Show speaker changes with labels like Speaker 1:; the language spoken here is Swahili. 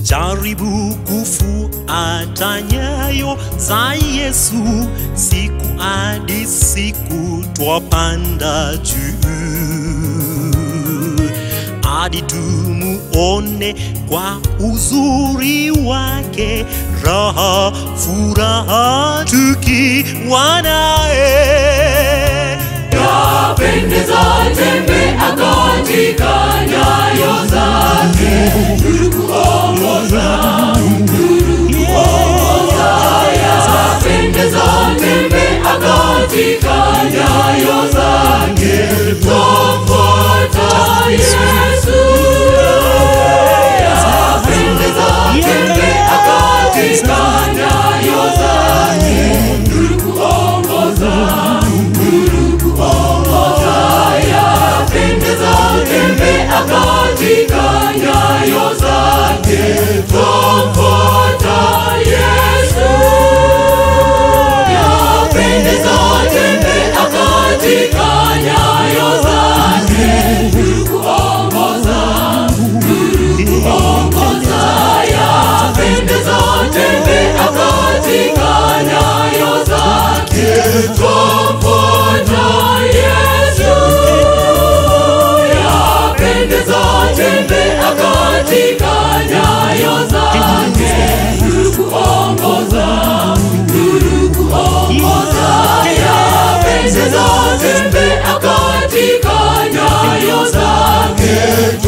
Speaker 1: jaribu kufuata nyayo za Yesu, siku hadi siku twapanda juu hadi tumuone kwa uzuri wake, raha furaha tukiwa naye.
Speaker 2: Yapendeza tembea katika nyayo zake, nuru kuongoza, nuru kuongoza. Yapendeza tembea katika nyayo zake, twamfuata Yesu. Yapendeza tembea katika nyayo zake, nuru kuongoza yapendeza tembea katika nyayo zake, twamfuata Yesu. Yapendeza tembea katika nyayo zake, nuru kuongoza, nuru kuongoza. Yapendeza tembea katika nyayo zake, twamfuata Yesu yapendeza tembea katika nyayo zake, nuru kuongoza, nuru kuongoza. Yapendeza tembea katika nyayo zake,